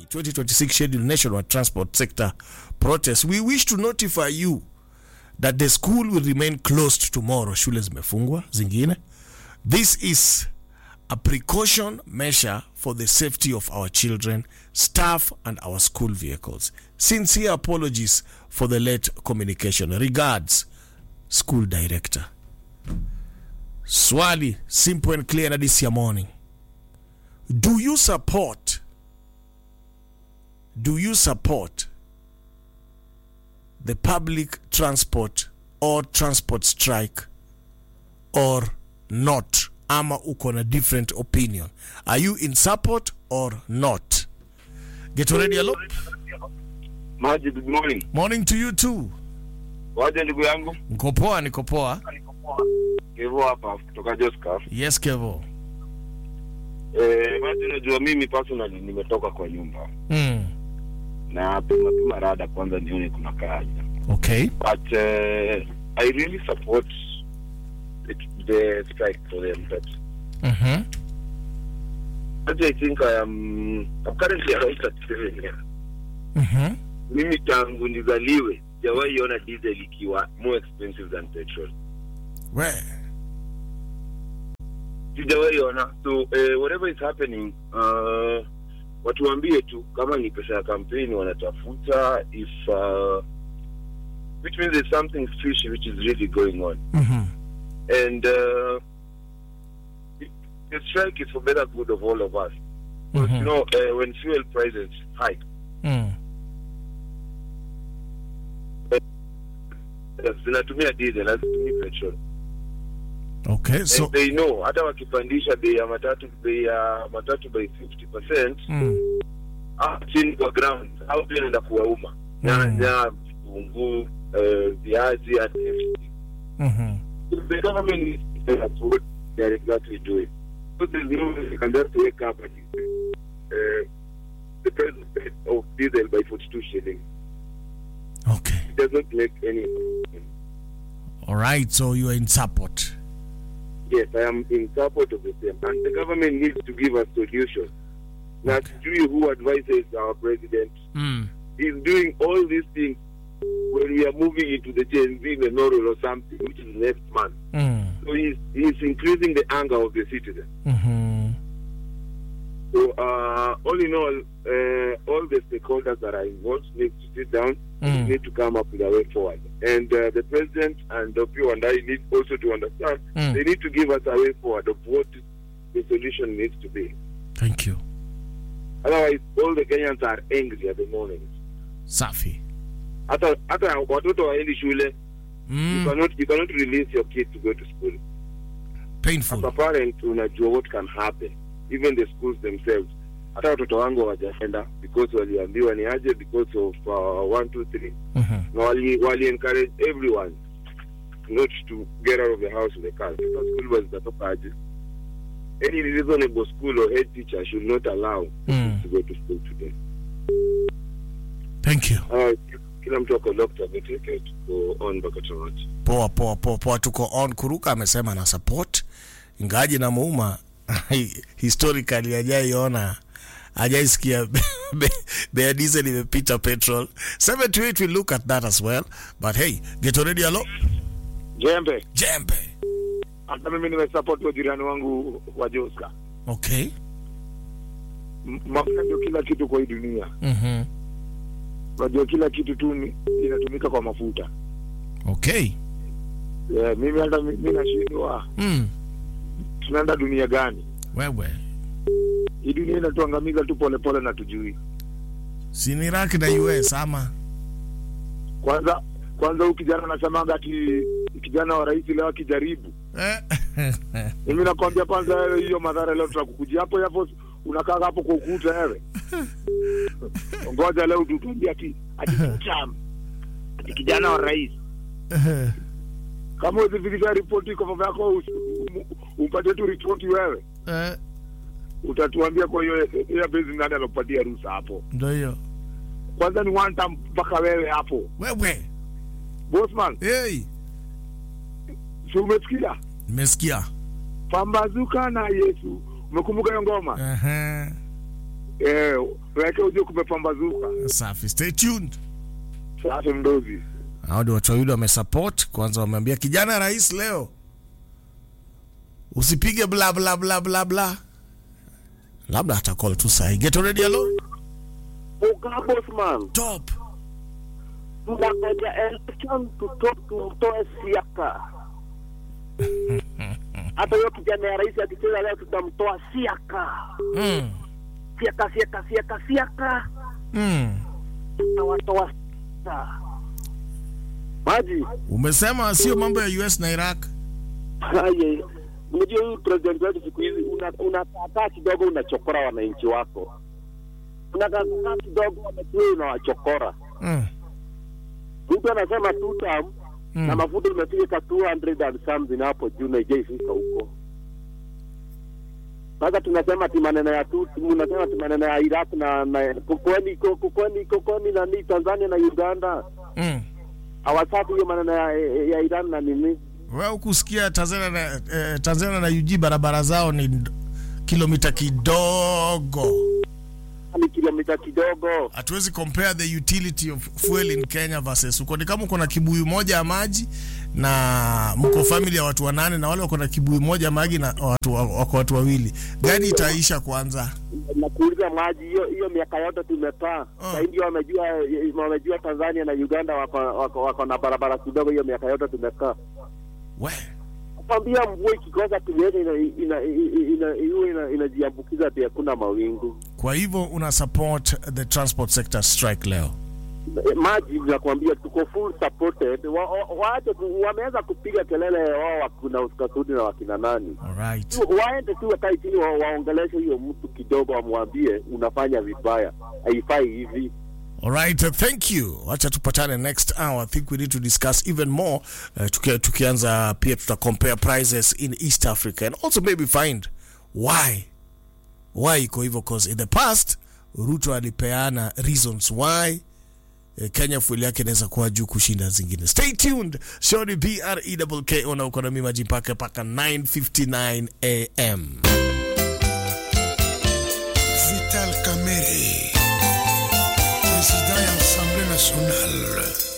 2026 scheduled national transport sector protest, we wish to notify you that the school will remain closed tomorrow. Shule zimefungwa zingine. This is a precaution measure for the safety of our children, staff, and our school vehicles. Sincere apologies for the late communication. Regards, school director. Swali, simple and clear na this morning. Do you support? Do you support the public transport or transport strike or not? Ama uko na different opinion. Are you in support or not? Get ready, hello. Maji, good morning. Morning to you too. Waje ndugu yangu Niko poa, niko poa. Kevo hapa kutoka Joscar. Yes, Kevo. Eh, Maji, unajua mimi personally nimetoka kwa nyumba Mm. na pima pima rada kwanza nione kuna kaja, Okay. but uh, I really support it, the strike for them but Mhm. Maji, I think I am I'm currently around 37 years. Mhm. Mimi tangu nizaliwe sijawahi ona diesel ikiwa more expensive than petrol. We. sijawahi ona so uh, whatever is happening uh, watuambie tu kama ni pesa ya kampeni wanatafuta if uh, which means there's something fishy which is really going on Mhm. and uh, it- the strike is for better good of all of us because you Mhm. know uh, when fuel prices hike Mm. uh, zinatumia diesel hazitumii petrol Okay. So and they know hata wakipandisha bei ya matatu bei ya matatu by 50 percent mm. Ah, chini kwa ground au pia naenda kuwauma Mm. nyanya vitunguu eh, viazi and everything. Mhm. the government needs to tell us what they are exactly doing so there's no way they can just wake up and say, uh, the price of pet- of diesel by 42 shillings Okay. it does not make any All right. So you are in support. yes i am in support of the same and the government needs to give us solutions now Okay. okay. who advises our president Mm. he's doing all these things when we are moving into the Gen Z memorial or something, which is next month. Mm. So he's, he's increasing the anger of the citizen. Mhm. So uh, all in all, uh, all the stakeholders that are involved need to sit down, Mm. need to come up with a way forward. And uh, the president and Dopio and I need also to understand Mm. they need to give us a way forward of what the solution needs to be. Thank you. Otherwise, all the Kenyans are angry at the moment. Safi. Hata hata watoto waendi shule, you Mm. cannot you cannot release your kid to go to school. Painful. as a parent unajua what can happen even the schools themselves hata watoto wangu hawajaenda because waliambiwa ni aje because of uh, one two three Mhm. na wali, wali encourage everyone not to get out of the house with the car sasa school bus zitatoka aje any reasonable school or head teacher should not allow Mm. to go to school today Thank you. uh, kila mtu ako locked up take to go on mpaka tamati Poa poa poa poa, tuko on. Kuruka amesema na support, ingaji na muuma historically hajaiona hajaisikia be- bei ya diesel imepita petrol 78 we look at that as well but hey get already alo jembe jembe hata mimi nimesupport wa jirani wangu wa Joska okay M- mafuta ndio kila kitu kwa hii dunia mhm unajua kila kitu tu ni- inatumika kwa mafuta okay yeah, mimi hata mi mi nashindwa mm. tunaenda dunia gani wewe hii dunia inatuangamiza tu polepole na tujui si ni Iraq na US ama kwanza kwanza huu kijana anasemaga ati kijana wa rais leo akijaribu Eh. mimi nakwambia kwanza wewe hiyo madhara leo tutakukujia hapo hapo unakaa hapo kwa ukuta wewe ngoja leo tutuambia ati ati Trump ati kijana wa rais kama uzifikisha ripoti kwa baba yako us- um- umpatie tu ripoti wewe Eh, utatuambia kwa hiyo ya bezi nani alopatia ruhusa hapo ndo hiyo kwanza ni one time mpaka wewe hapo wewe bosman hey. si umesikia nimesikia pambazuka na yesu umekumbuka hiyo ngoma Aha. eh, tuweke ujue kumepambazuka. safi stay tuned Safi mdozi. hao ndio watu wawili wamesupport kwanza wameambia kijana rais leo usipige bla bla bla bla bla labda ata call tu sahi get already hello Uka Bosman, top tunangoja election tuto, tumtoe siaka. Hata hiyo kijana ya rais akicheza leo tutamtoa siaka. mm. Siaka, siaka, siaka, siaka. Mm. Tutawatoa siaka. Maji. umesema sio mambo ya us na iraq Aye. Unajua huyu president wetu siku hizi unakaa una unakaa kidogo unachokora wananchi wako. Unakaa kidogo wananchi unawachokora. mm. Mtu anasema two term na Mm. mafuta imefika 200 and something hapo juu na ijaifika huko. Sasa tunasema ti maneno ya tu, tunasema ti maneno ya Iraq na na kwani kwani kwani na ni Tanzania na Uganda Mm. hawataki hiyo maneno ya, ya Iran na nini? wewe ukusikia tanzania na, eh, tanzania na ug barabara zao ni nd- kilomita kidogo Ni kilomita kidogo. hatuwezi compare the utility of fuel in kenya versus huko ni kama uko na kibuyu moja ya maji na mko family ya watu wanane na wale wako na kibuyu moja ya maji na watu wako watu wawili gani itaisha kwanza Na kuuliza maji hiyo hiyo miaka yote tumekaa. Ah. Sasa ndio wamejua wamejua Tanzania na Uganda wako wako, wako na barabara kidogo hiyo miaka yote tumekaa. we kwambia mvua ikikosa tuliweza ina ina ina ina ina inajiambukiza ati hakuna mawingu kwa hivyo una support the transport sector strike leo E, maji nakwambia tuko full supported wa, wa, waache ku- wameanza kupiga kelele wao wakina uskasudi na wakina nani alright Tu- waende tu wakae chini wa, waongeleshe huyo mtu kidogo wamwambie unafanya vibaya haifai hivi Alright, uh, thank you. Wacha tupatane next hour. I think we need to discuss even more. Uh, tuki, tukianza pia tuta compare prices in East Africa and also maybe find why why iko hivyo cause in the past Ruto alipeana reasons why eh, Kenya fueli yake inaweza kuwa juu kushinda zingine. Stay tuned. Show ni BREWK na uko na mimi Maji mpaka mpaka 9:59 AM. Vital Kamere, président de l'Assemblée nationale.